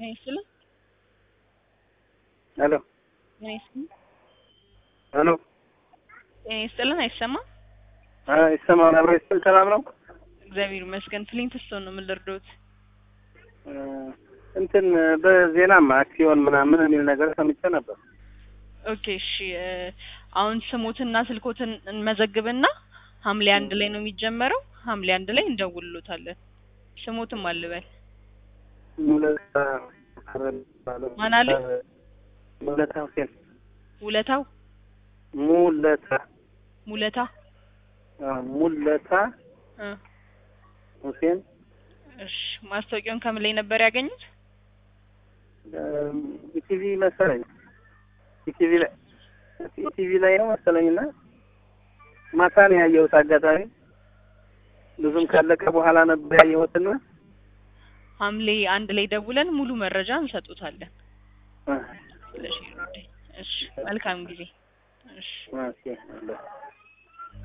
ጤና ይስጥልን። ሄሎ ጤና ይስጥልን። ሄሎ ጤና ይስጥልን። አይሰማም? አ ይሰማል። አብሮ ይስጥል። ሰላም ነው? እግዚአብሔር ይመስገን። ፍሊንት ስቶን ነው የምንደርደውት። እ እንትን በዜናማ አክሲዮን ምናምን የሚል ነገር ሰምቼ ነበር። ኦኬ እሺ። እ አሁን ስሞትና ስልኮትን እንመዘግብና ሐምሌ አንድ ላይ ነው የሚጀመረው። ሐምሌ አንድ ላይ እንደውልሎታለን። ስሞትም አልበል ሙለታ ማን አለ? ሙለታ ሁሴን ውለታው ሙለታ ሙለታ አ ሙለታ እ ሁሴን እሺ ማስታወቂያውን ከምን ላይ ነበር ያገኙት? ኢቲቪ መሰለኝ ኢቲቪ ላይ ኢቲቪ ላይ ነው መሰለኝና ማታ ነው ያየሁት። አጋጣሚ ብዙም ካለቀ በኋላ ነበር ያየሁትና ሐምሌ አንድ ላይ ደውለን ሙሉ መረጃ እንሰጡታለን። አ ስለሽ እሺ መልካም ጊዜ። እሺ ኦኬ